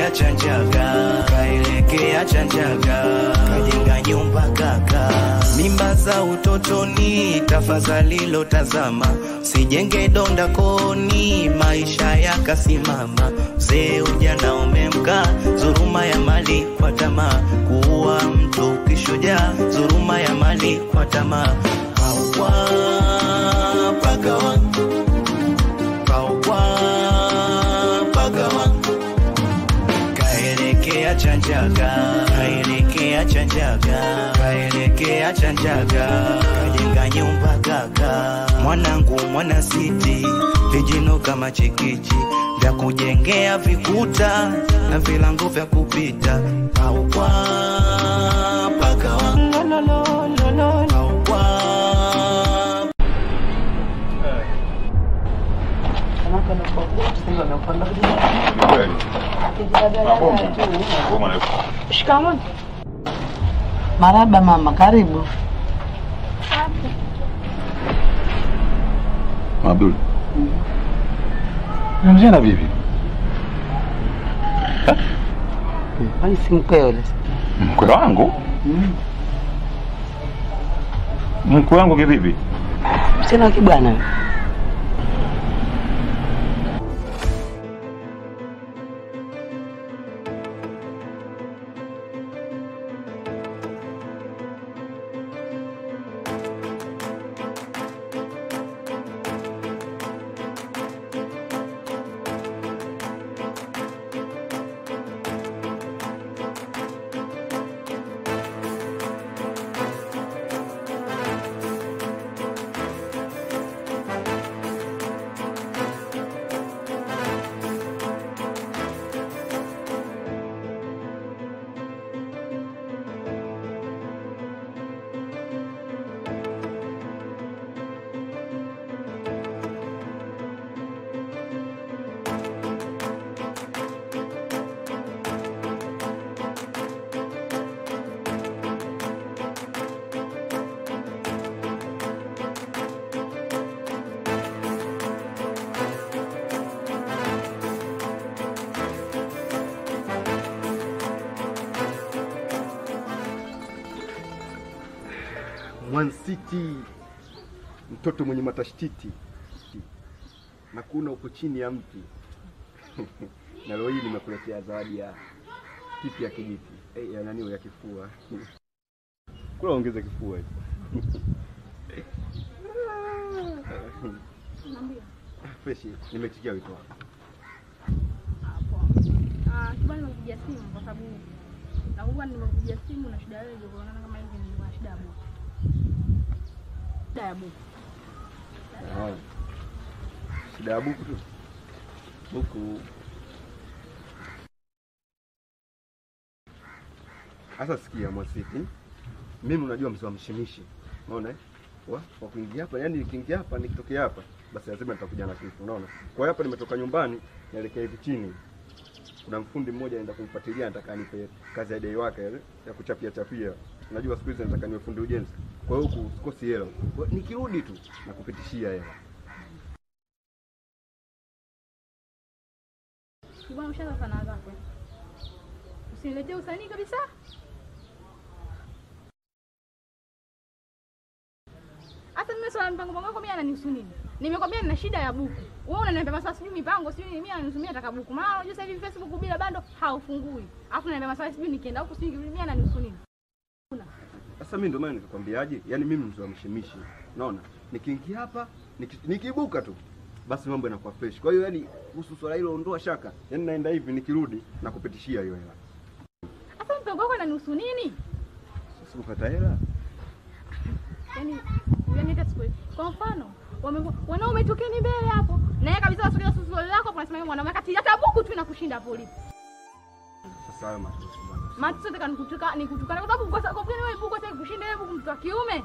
kaelekea Chanjaga, kaelekea Chanjaga, kajenga nyumba kaka. Mimba za utotoni, tafadhali lotazama, sijenge donda koni, maisha yakasimama. Mzee ujana umemka, dhuluma ya mali kwa tamaa, kuua mtu kishujaa, dhuluma ya mali kwa tamaa. Hawa pagawa, hawa pagawa kaelekea Chanjaga, kaelekea Chanjaga, kaelekea Chanjaga, kajenga nyumba kaka. Mwanangu mwana siti, vijino kama chikichi vya kujengea vikuta na vilango vya kupita paukwa pakawa paukwa Shikamoo. Maraba mama, karibu. Abdul. Unamjana vipi? Kwani si mkeo yule? Mkwe wangu? Mkwe wangu kivipi? Msichana wa kibwana yule. Mwansiti, mtoto mwenye matashtiti na kuna uko chini ya mti na leo hii nimekuletea zawadi ya kipi ya kijiti eh, ya nani ya kifua kula ongeza kifua hicho. Freshi, nimetikia wito wako. Ah, kibali nimekupigia simu kwa sababu nakumbuka nimekupigia simu na shida wewe kuonana kama hivi nilikuwa na shida ya buku. Shida ya buku. Ah. Shida ya buku tu buku. Sasa sikia Mwasiti, mimi unajua mzee wa mshimishi, unaona eh? wa wa kuingia hapa, yani nikiingia hapa nikitokea hapa, basi lazima nitakuja na kitu, unaona. Kwa hiyo hapa nimetoka nyumbani naelekea hivi chini, kuna mfundi mmoja anaenda kumfuatilia, nataka anipe kazi ya dei wake ile ya kuchapia chapia. Unajua siku hizi nataka niwe fundi ujenzi, kwa hiyo huku sikosi hela. Kwa hiyo nikirudi tu nakupitishia hela. Kibwana ushaanza sanaa zako. eh? Usiniletee usanii kabisa. Hata mimi swala mpango mpango wako mimi ananihusu nini? Nimekwambia nina shida ya buku. Wewe unaniambia maswala sijui mipango sijui nini, mimi ananihusu mimi nataka buku. Maana unajua sasa hivi Facebook bila bando haufungui. Alafu unaniambia maswala sijui nikienda huku sijui mimi ananihusu nini? Sasa mimi ndio maana nikakwambiaje, yaani mimi mzee wa mshimishi, unaona, nikiingia hapa niki, nikiibuka tu basi mambo yanakuwa fresh. Kwa hiyo yani kuhusu swala hilo ondoa shaka, yaani naenda hivi nikirudi na kupitishia hiyo hela. Sasa mpango wako ananihusu nini? Sasa ukata hela Yaani yaani hata siku kwa mfano wame- wanaume tokeni mbele hapo. Na yeye kabisa wasogea susu lako hapo unasema yeye mwanaume kati hata buku tu inakushinda polisi. sasa hayo matusi bwana. Matu nataka nikutuka nikutukana kwa sababu kwa sababu gani wewe buku hata kushinda wewe buku mtu wa kiume?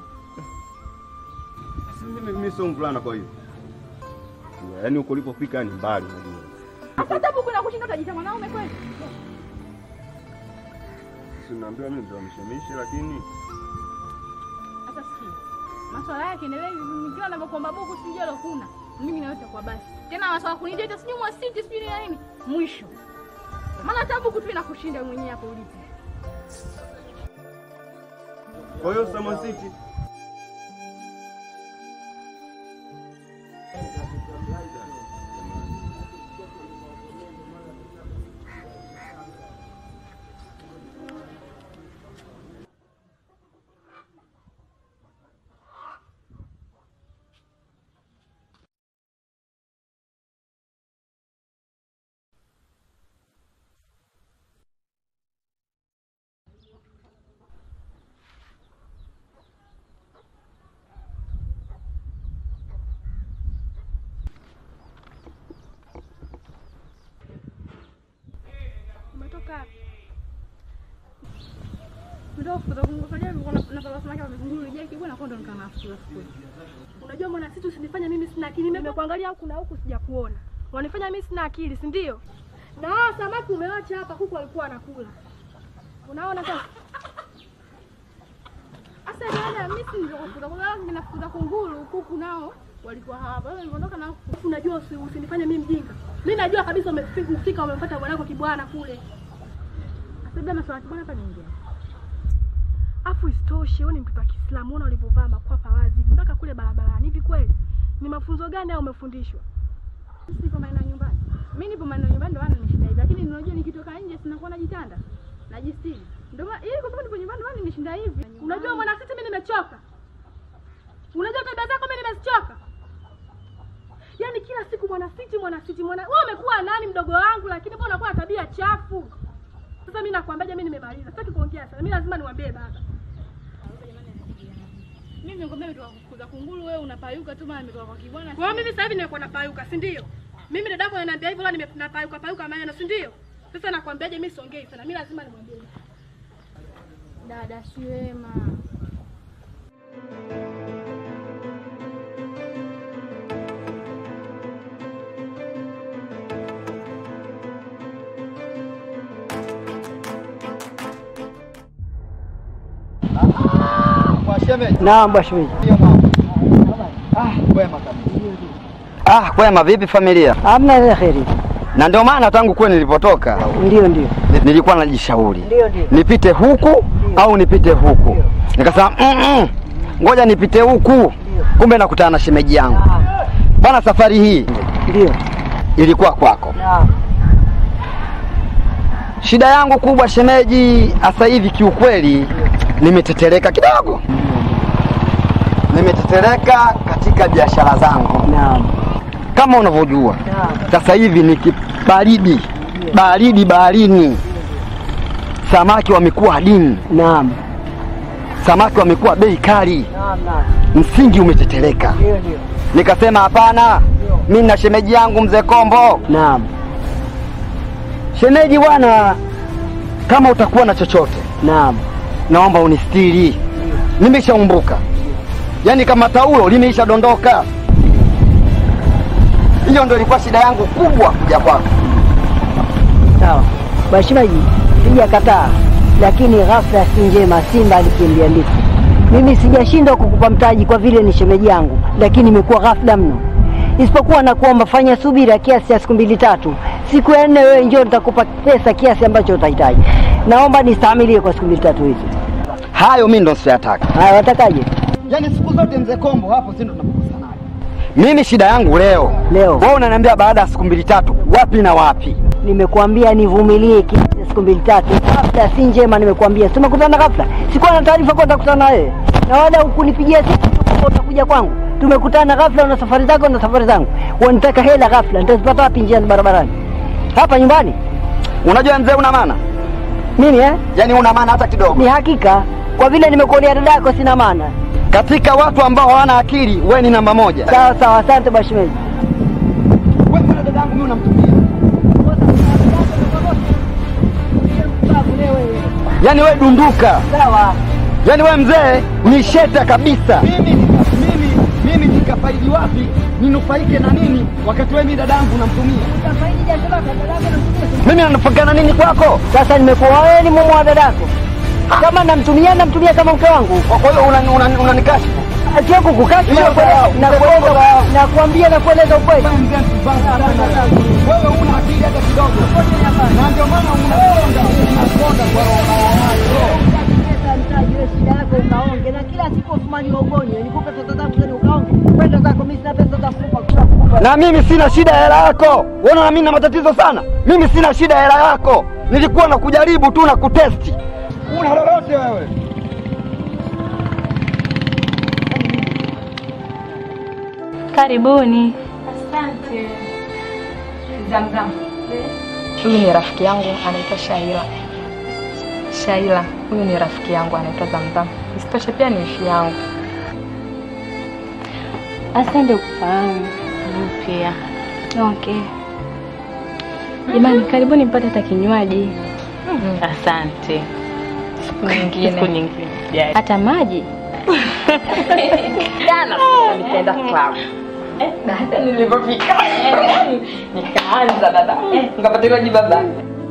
Sasa mimi mimi sio mvulana kwa hiyo. Yaani huko ulipofika ni mbali unajua. Sasa hata buku inakushinda utajiita mwanaume kweli? Si unaambiwa mimi mzee wa mshimishi lakini Sasa sikia. Maswala yake endelea hivi nikiwa ninavyokuomba buku sijui leo kuna. Mimi na yote kwa basi. Tena maswala kunijeta sijui mwa siti sijui ni nini. Mwisho. Maana hata buku tu inakushinda mwenyewe hapo ulipo. Kwa hiyo Sama City Umetoka wapi? Ndio kutoka kungofalia nilikuwa na na baba samaki wamezunguru je kibwa na kondo nikana fukuza fukuza. Unajua mwana sisi usinifanye mimi sina akili. Nimekuangalia huku na huku sijakuona. Wanifanya mimi sina akili, si ndio? Na hao samaki umewacha hapa kuku walikuwa wanakula. Unaona sasa? Sasa dada mimi si ndio kufukuza kwa sababu ninafukuza kunguru kuku nao walikuwa hapa. Wewe niliondoka na kuku. Unajua usi, usinifanye mimi mjinga. Mimi najua kabisa umefika ufika umempata bwanako kibwana kule. Sasa dada maswali bwana hapa niingia. Afu isitoshe wewe ni mtoto wa Kiislamu, unaona ulivyovaa makwapa wazi mpaka kule barabarani. Hivi kweli? Ni mafunzo gani au umefundishwa? Sipo maeneo ya nyumbani. Mimi nipo maeneo ya nyumbani ndio maana nimeshinda hivi. Lakini unajua nikitoka nje sinakuwa najitanda. Najistiri. Ndio maana ili kwa sababu nipo nyumbani ndio maana nimeshinda hivi. Unajua mwana sisi mimi nimechoka. Unajua tabia zako mimi nimezichoka. Yaani kila siku mwana siti mwana siti mwana wewe umekuwa nani mdogo wangu lakini mbona unakuwa na tabia chafu. Sasa mimi nakwambiaje mimi nimemaliza. Sitaki kuongea sana. Mimi lazima niwaambie baba. Mimi nimekwambia nimetoka kufukuza kunguru wewe unapayuka tu maana nimetoka kwa kibwana. Kwa hiyo mimi sasa hivi nimekuwa napayuka, si ndio? Mimi dadako ananiambia hivyo la nimepayuka payuka maneno, si ndio? Sasa nakwambiaje mimi siongei sana. Mimi lazima nimwambie. Dada si wema. kwa shemeji. Naam bwana shemeji. Ah, kwema kabisa. Ah, kwema vipi familia? Hamna ile kheri. Na ndio maana tangu kule nilipotoka Ndio ndio. ni- nilikuwa najishauri Ndio ndio. nipite huku au nipite huku, nikasema mm -mm, ngoja nipite huku, kumbe nakutana na shemeji yangu bwana. Safari hii Ndio. ilikuwa kwako. Naam. Shida yangu kubwa shemeji, sasa hivi kiukweli nimetetereka kidogo, nimetetereka katika biashara zangu Naam. kama unavyojua Naam. sasa hivi ni kibaridi baridi baharini, samaki wamekuwa adimu, Naam. samaki wamekuwa bei kali, Naam naam. msingi umetetereka. Ndio ndio. Nikasema hapana, mi na shemeji yangu mzee Kombo. Naam. Shemeji bwana, kama utakuwa na chochote, Naam. naomba unistiri, nimeshaumbuka, yaani kama taulo limeisha dondoka. Hiyo ndio ilikuwa shida yangu kubwa kuja kwako. Sawa. Bashimaji, sijakataa. Lakini ghafla si njema, simba alikimbia ndiki. Mimi sijashindwa kukupa mtaji kwa vile ni shemeji yangu, lakini imekuwa ghafla mno. Isipokuwa na kuomba fanya subira kiasi cha siku mbili tatu. Siku ya nne wewe njoo nitakupa pesa kiasi ambacho utahitaji. Naomba nistahimilie kwa siku mbili tatu hizi. Hayo mi ndo siyataka. Haya, watakaje? Yaani siku zote mzee Kombo hapo si ndo tunapokosana. Mimi shida yangu leo. Leo. Wewe unaniambia baada ya siku mbili tatu wapi na wapi? Nimekuambia nivumilie kiasi cha siku mbili tatu. Ghafla si njema, nimekuambia. Si tumekutana ghafla. Sikuwa na taarifa kwa utakutana na wewe. Na wala hukunipigia simu kwamba utakuja kwangu. Tumekutana ghafla, una safari zako na safari zangu. Wanitaka hela ghafla, nitazipata wapi njiani barabarani? Hapa nyumbani? Unajua mzee una maana? Mimi eh? Yaani una maana hata kidogo. Ni hakika. Kwa vile nimekuonea dada yako sina maana. Katika watu ambao hawana akili, wewe ni namba moja. Sawa sawa, asante bashimeji. Wewe kuna dada yangu mimi unamtumia. Yaani wewe dunduka. Sawa. Yaani wewe mzee ni sheta kabisa. Mimi mimi mimi nikafaidi wapi? Ninufaike na nini wakati wewe mimi dada yangu unamtumia? Mimi nanufaika na nini kwako? Sasa nimekuwa wewe ni mume wa dadako. Kama namtumia namtumia kama mke wangu. Kwa hiyo unanikashifu una, una unanikashifu. Sio kukukashifu Hiyo na kueleza- sawa. na kueleza nakwambia na kueleza ukweli. Wewe una akili hata kidogo. Na ndio maana na mimi sina shida ya hela yako. Unaona na mimi na matatizo sana. Mimi sina shida ya hela yako, nilikuwa na kujaribu tu na kutesti. Una lolote wewe? Karibuni. Asante. Zamzam. Huyu ni rafiki yangu anaitwa Shaila. Shaila, huyu ni rafiki yangu anaitwa Zamzam. Isitoshe pia ni ishi yangu. Asante kufahamu. Pia. Okay. Jamani, karibuni mpate hata kinywaji. Asante. Siku nyingine. Siku nyingine. Hata maji. Jana nikaenda club. Na hata nilipofika nikaanza dada, nikapata kinywaji baba.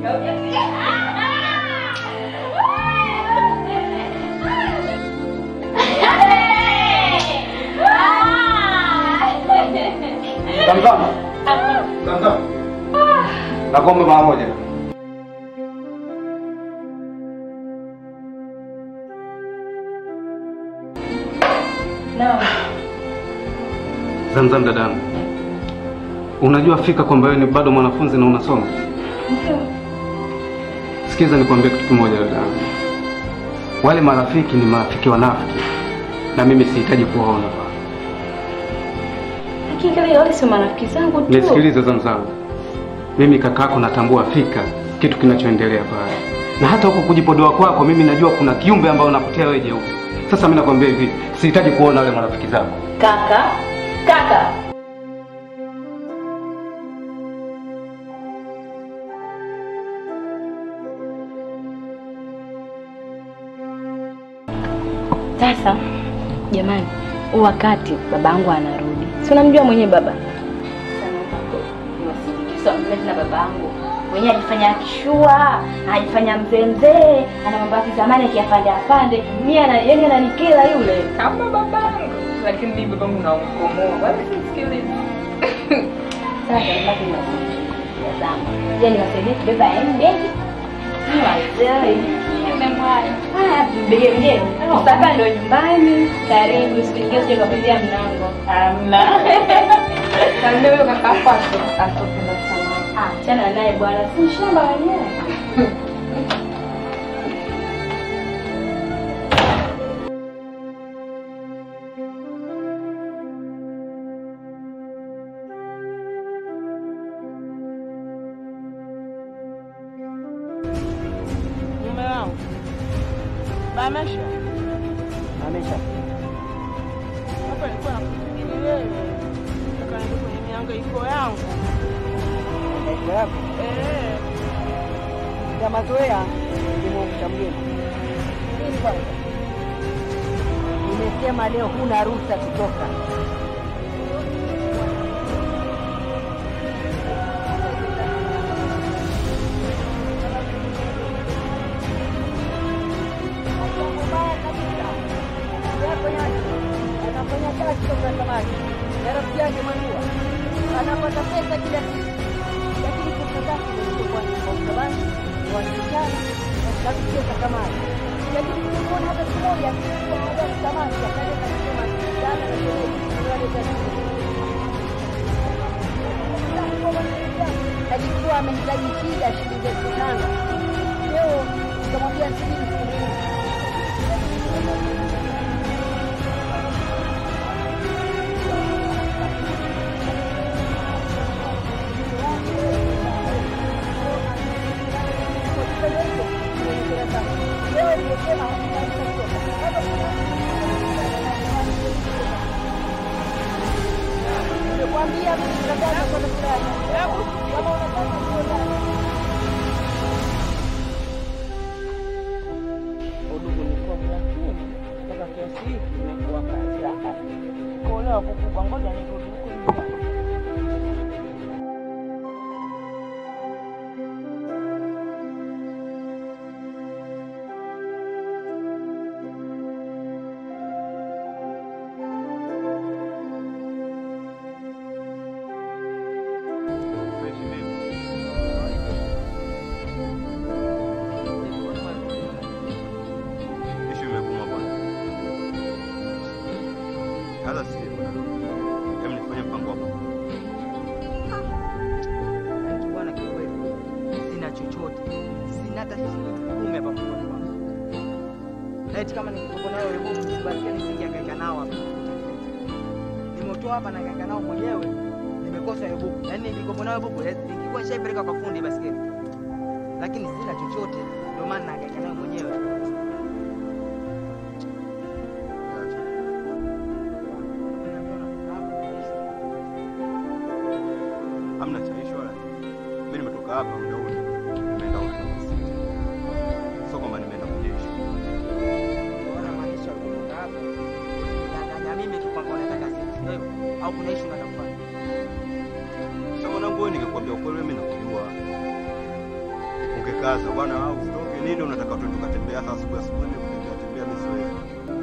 Zamzam. Zamzam. Nakuomba mara moja. Zamzam dadangu, unajua fika kwamba wewe ni bado mwanafunzi na unasoma. Sikiza nikwambie kitu kimoja dadangu, wale marafiki ni marafiki wanafiki, na mimi sihitaji kuwaona pale. Lakini kale wale sio marafiki zangu tu. Nisikilize Zamzam, mimi kakako natambua fika kitu kinachoendelea pale, na hata huko kujipodoa kwako, mimi najua kuna kiumbe ambao unakutia wewe jeupe. Sasa mimi nakwambia hivi, sihitaji kuona wale marafiki zako. Kaka, kaka. Sasa jamani, huu wakati babangu anarudi, si unamjua mwenyewe baba na babangu mwenyewe ajifanya akishua, ajifanya mzee mzee, ana mambo ya kizamani akiyapande apande. Mimi ana yani ananikela yule kama babangu, lakini mimi babangu naumkomoa, wala simsikilizi. Sasa nibaki na zangu, yani niwasaidie kubeba handbag Wazee, umemwaya. Haya, mbege mgeni. Sasa ndo nyumbani. Karibu, sipigie sije kupitia mlango. Hamna. Kande huyo kaka kwako atopenda sana. Ah, chana naye bwana, si shamba wenyewe. Mume wangu bamesha Amesha. hapa, nilikuwa nakufikiri wewe, nataka niende kwenye mihangaiko yangu Maisha yako eh. ya mazoea nimemsha mgeni. Nini kwanza? Nimesema leo huna ruhusa kutoka. anafanya kazi kwa samaki na rafiki yake Manua anapata pesa kila siku, lakini pesa zake zilizokuwa ni kwa utabani ni wasichana na kucheza samaki, lakini sikuona hata siku moja kuaga samaki akaja kasema jana na sherehe alikuwa amehitaji shida shilingi elfu tano leo nikamwambia sijui siku Nimekwambia mimi nataka kwenda kulala. Kama unataka kulala. Udugu nilikuwa mlakini mpaka kiasi hiki imekuwa kazi hapa kuolewa kukubwa, ngoja nirudi huko nyumbani. Ishu imekuuma bwana. Hata si bwana. Hem hata shilingi kumi hapa mkononi mwangu. Na eti kama nikikopo nayo hebu msibakie nisingehangaika nao hapa. Nimetoa hapa na hangaika nao mwenyewe. Nimekosa hiyo buku. Yaani nilikopo nayo buku eh, ningekuwa nishaipeleka kwa fundi basikeli. Lakini sina chochote ndio maana nahangaika nayo mwenyewe. Hamna cha issue wala. Mimi nimetoka hapa muda huu. Nimeenda Huduma City. Sio kwamba nimeenda kujeshi. Unaona maanisha kutoka hapo. Unadanganya mimi tu kwamba unataka sisi. Ndio hivyo. Au kuna issue unataka kufanya? Sasa mwanangu wewe ningekwambia ukweli mimi nakujua. Ungekaza bwana au usitoke nini unataka tu tukatembea hata asubuhi asubuhi mimi kutembea tembea mimi siwezi.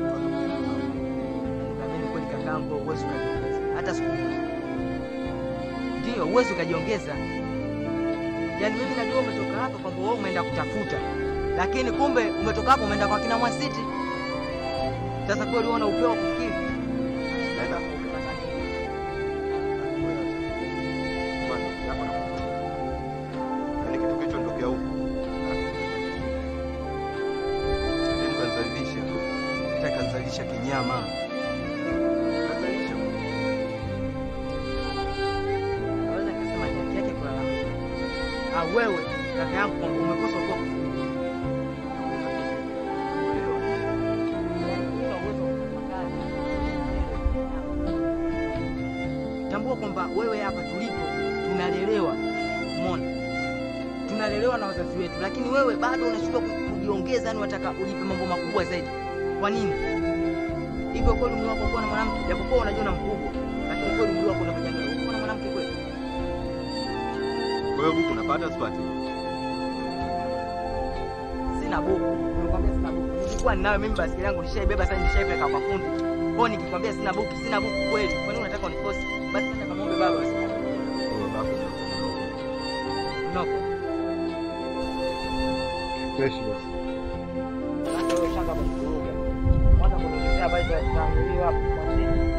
Naamini kweli kakaangu uwezo ukajiongeza hata siku moja. Ndio uwezo ukajiongeza. Yaani mimi najua umetoka hapa kwamba wewe umeenda kutafuta, lakini kumbe umetoka hapo umeenda kwa kina Mwasiti. Sasa kweli uona upeo wa kufikiri. Naenda Yaani kitu kicho ndokea huko. Yaani kanzalisha. Hata kanzalisha kinyama. Kanzalisha. Naweza nikasema ni haki yake kulalamika. Ah, wewe kaka yangu kwamba umekosa upeo wa kufikiri. Tambua kwamba wewe hapa tulipo tunalelewa, umeona, tunalelewa na wazazi wetu, lakini wewe bado unashindwa ku- kujiongeza, yani unataka ujipe mambo makubwa zaidi. Kwa nini? Hivyo kweli umri wako kuwa na mwanamke, japokuwa unajiona mkubwa, lakini kweli umri wako unapigania kuwa na mwanamke kweli? Kwa hiyo buku unapata sipati? Sina buku, nimekwambia sina buku. Nilikuwa ninayo mimi, basikeli yangu nishaibeba sasa, nishaipeleka kwa fundi. Kwa hiyo nikikwambia sina buku, sina buku kweli. Kwa nini unataka unikosi? Basi nenda kamwombe baba basi. Noko. Fresh basi. Sasa wewe shanga kuvuruga. Kwanza kunielezea habari za kutanguliwa hapo kwa nini?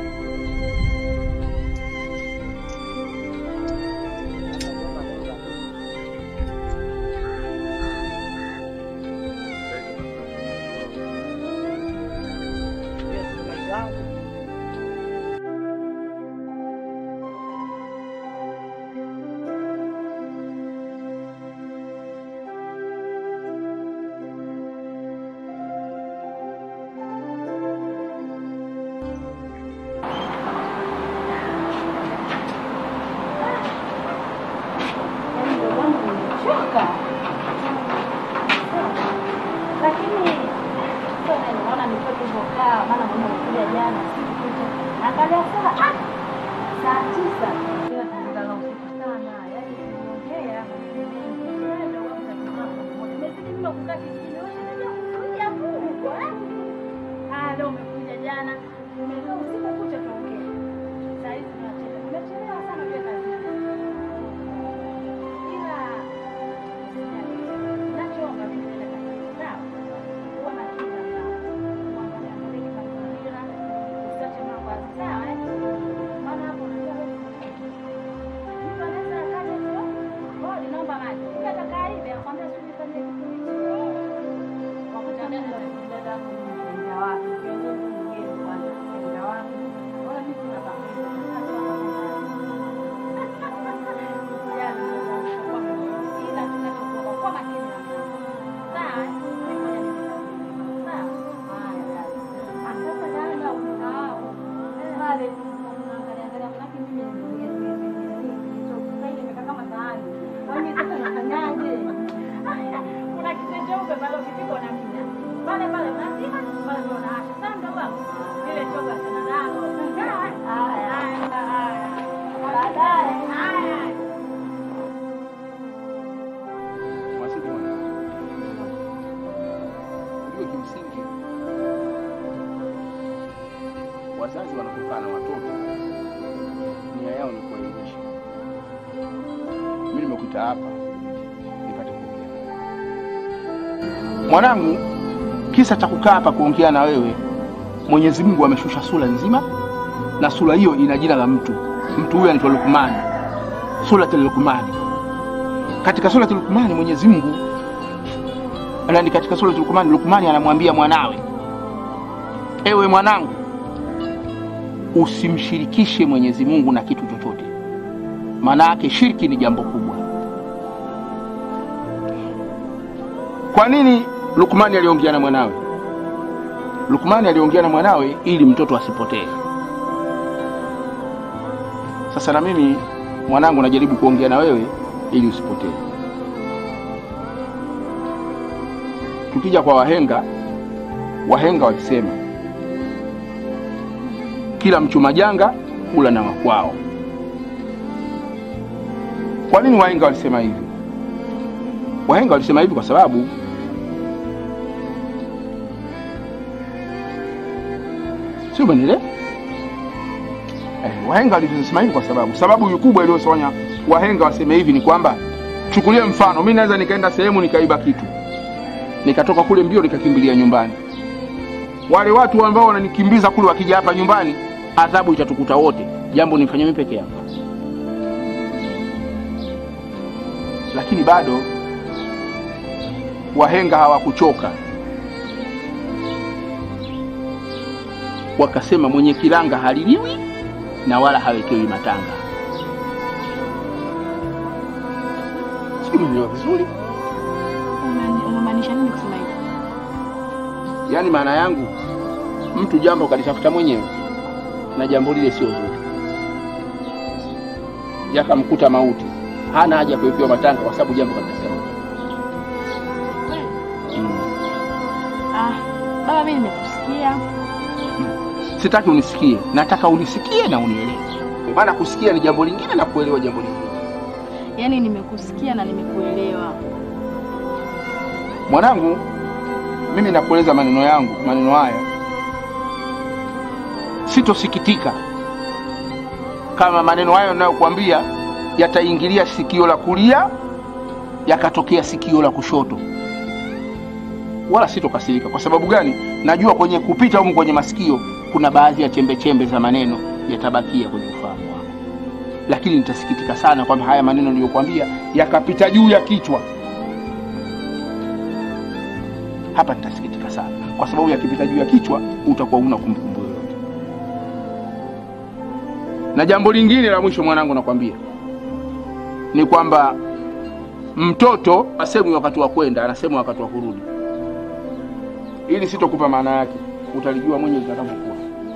Choka. Lakini sio neno, naona nitoke hivyo kaa, maana mama alikuja jana sikuja. Angalia saa ah, saa tisa. Ila tulilala usiku sana, yaani tuliongea ndio wangu tatizo moja. Nimezidi mno kukaa kijijini, wewe unajua kuja huko eh? Ah, leo umekuja jana. Umekaa usiku kucha tuongea. Saa hizi tunacheza. Umechelewa sana uje kazini. Ila nachoomba mimi naenda kazini. Sawa? Kuwa makini na sawa. Kuangalia mbele kwa mazingira. Usiache mambo hayo. Sawa eh? Maana hapo unajua wewe mtu anaweza akaja tu, "Oh, ninaomba maji." Kumbe atakaa hivi, akwambia, "Subiri fanye kitu hichi." Wakuta dada dada mjinga wapi? Kiongozi mgeni kwanza, mjinga wapi? Bora mimi sina bahati. Yaani, kwa makini. Ila tunachokuwa kwa makini na sawa. Sawa, eh? Ngoja nikusaidie. Sawa? Haya, dada. Ah, sasa dada, usahau. Pale unaangalia angalia, manake mimi nilichokusaidi nimekaa kama sahani. Kwa hiyo sasa nafanyaje? Kuna kitu cheupe pale ukipika unamina. Pale pale unazima, pale ndio unaasha. Sasa ndio wangu. Ile choga sana nalo. Haya, haya, haya. Baadaye. Haya. Mwasiti mwanangu, ujue kimsingi wazazi wanapokaa na watoto nia yao ni kuwaelimisha. Mimi nimekuita hapa nipate kuongea na wewe. Mwanangu, kisa cha kukaa hapa kuongea na wewe, Mwenyezi Mungu ameshusha sura nzima, na sura hiyo ina jina la mtu. Mtu huyo anaitwa Lukmani, Suratul Lukmani. Katika Suratul Lukmani Mwenyezi Mungu na ni katika sura Lukumani, Lukumani anamwambia mwanawe, ewe mwanangu, usimshirikishe Mwenyezi Mungu na kitu chochote, maana yake shirki ni jambo kubwa. Kwa nini Lukmani aliongea na mwanawe? Lukmani aliongea na mwanawe ili mtoto asipotee. Sasa na mimi mwanangu, najaribu kuongea na wewe ili usipotee. Tukija kwa wahenga, wahenga walisema kila mchuma janga hula na wakwao. Kwa nini wahenga walisema hivi? Wahenga walisema hivi kwa sababu sio umeelewa? Eh, wahenga walisema hivi kwa sababu sababu kubwa iliyofanya wahenga waseme hivi ni kwamba, chukulie mfano, mimi naweza nikaenda sehemu nikaiba kitu, nikatoka kule mbio nikakimbilia nyumbani. Wale watu ambao wananikimbiza kule wakija hapa nyumbani, adhabu itatukuta wote. Jambo nifanye mimi peke yangu, lakini bado wahenga hawakuchoka, wakasema mwenye kilanga haliliwi na wala hawekewi matanga. Sijui umenielewa vizuri? Unamaanisha nini kusema hivyo? Yaani maana yangu mtu jambo kalitafuta mwenyewe na jambo lile sio zuri, yakamkuta mauti, hana haja ya kuwekewa matanga kwa sababu jambo kalitafuta mwenyewe. Ah, baba mimi nimekusikia. Sitaki unisikie, nataka unisikie na unielewe, maana kusikia ni jambo lingine na kuelewa jambo lingine. Yaani nimekusikia na nimekuelewa. Mwanangu, mimi nakueleza maneno yangu, maneno haya, sitosikitika kama maneno hayo ninayokuambia yataingilia sikio la kulia yakatokea sikio la kushoto, wala sitokasirika. Kwa sababu gani? Najua kwenye kupita humu kwenye masikio kuna baadhi ya chembe chembe za maneno yatabakia kwenye ufahamu wangu, lakini nitasikitika sana kwamba haya maneno niliyokuambia yakapita juu ya kichwa hapa nitasikitika sana kwa sababu yakipita juu ya kichwa utakuwa una kumbukumbu yoyote. Na jambo lingine la mwisho, mwanangu, nakwambia ni kwamba mtoto asemwi wakati wa kwenda, anasemwa wakati wa kurudi. Ili sitokupa maana yake, utalijua mwenye utakapokuwa.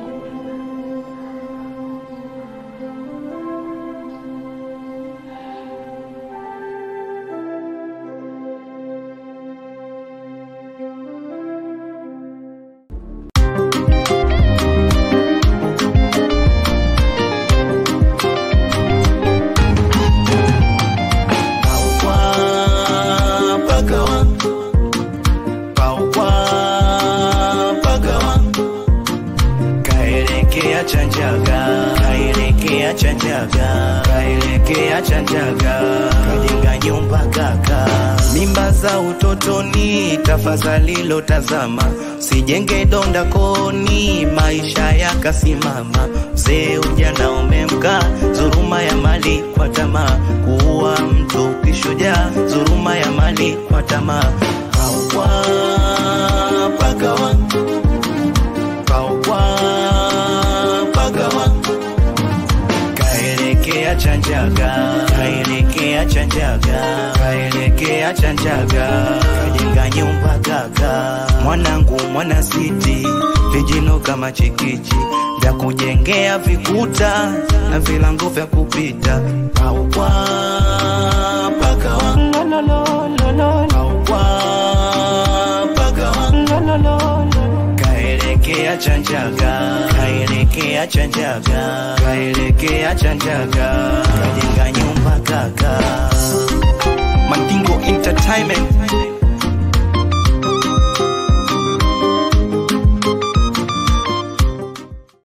kaelekea chanjaga kaelekea chanjaga kaelekea chanjaga kajenga nyumba kaka mimba za utotoni tafadhali lotazama sijenge donda koni maisha yakasimama mzee ujana umemka dhuluma ya mali kwa tamaa kuua mtu kishujaa dhuluma ya mali kwa tamaa Paukwa, pagawa Paukwa, pagawa kaelekea chanjaga kaelekea chanjaga kaelekea chanjaga kajenga nyumba kaka mwanangu mwana siti vijino kama chikichi vya kujengea vikuta na vilango vya kupita paukwa pagawa paukwa pagawa kaelekea chanjaga kaelekea chanjaga kaelekea chanjaga kajenga nyumba kaka Mandingo Entertainment